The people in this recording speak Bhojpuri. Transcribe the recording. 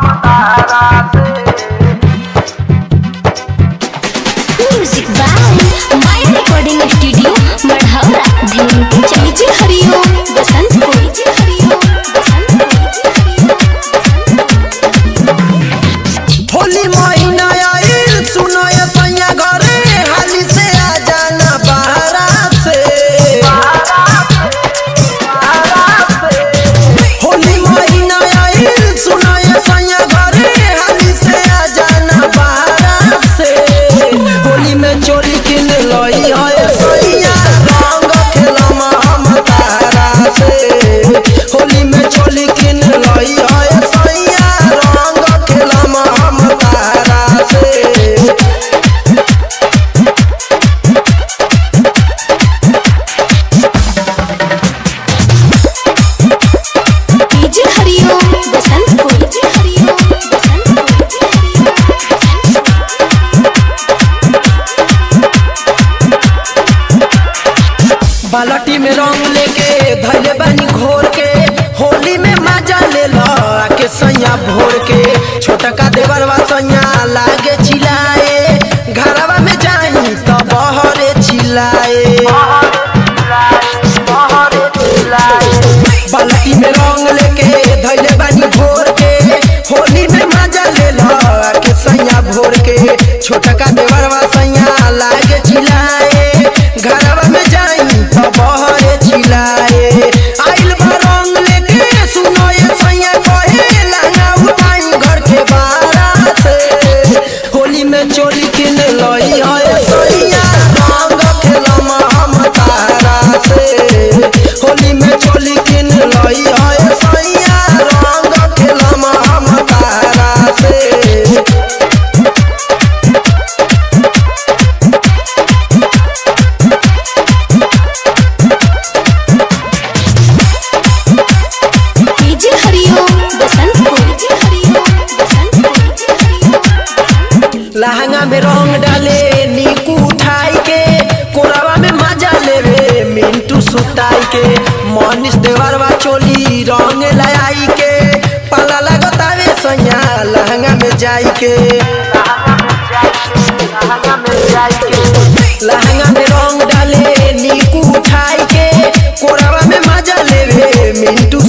music by my recording studio Marhaura धीम चीज हरिओम बसंत को हरिओम होली महीना आइल सुनो ये सैया घरे हाली से आ जाना बहरा से होली महीना आइल सुनो ये सैया घरे हाली से आ जाना बहरा से होली में चोरी किन लई है सैया रंग खेलम हम तारा से होली में चोरी किन लई है सैया रंग खेलम हम तारा से चीज हरिओम बसंत को हरिओम बसंत बालटी में रंग लेके धैले बानी घोर के होली में मजा ले लो आके सैया भोर के छोटका देवरवा सैया लागे चिल्लाए घरवा में जाई तो बहरे चिल्लाए बाल्टी में रंग लेके धैले बानी भोर के होली में मजा ले लो आके सैया भोर के छोटका देवरवा सैया लागे चिल्लाए घरवा में जाई तो बहरे चिल्लाए आइल बा रंग लेके सुनो ये सैया कहे लहंगा उठाई घर के बाहर से होली में चोली किन लई है सैया रंग खेलम हम तारा से होली में चोली किन लई है सैया रंग खेलम हम तारा से चीज हरिओम बसंत को हरिओम बसंत को लहंगा में रंग डाले नीकू उठाई के कोरावा में मजा लेवे मिंटू सुताई के मनीष देवरवा चोली रंग लाई के पाला लगतावे सैया लहंगा में जाई के लहंगा में रंग डाले नीकू उठाई के कोरावा में मजा लेवे मिंटू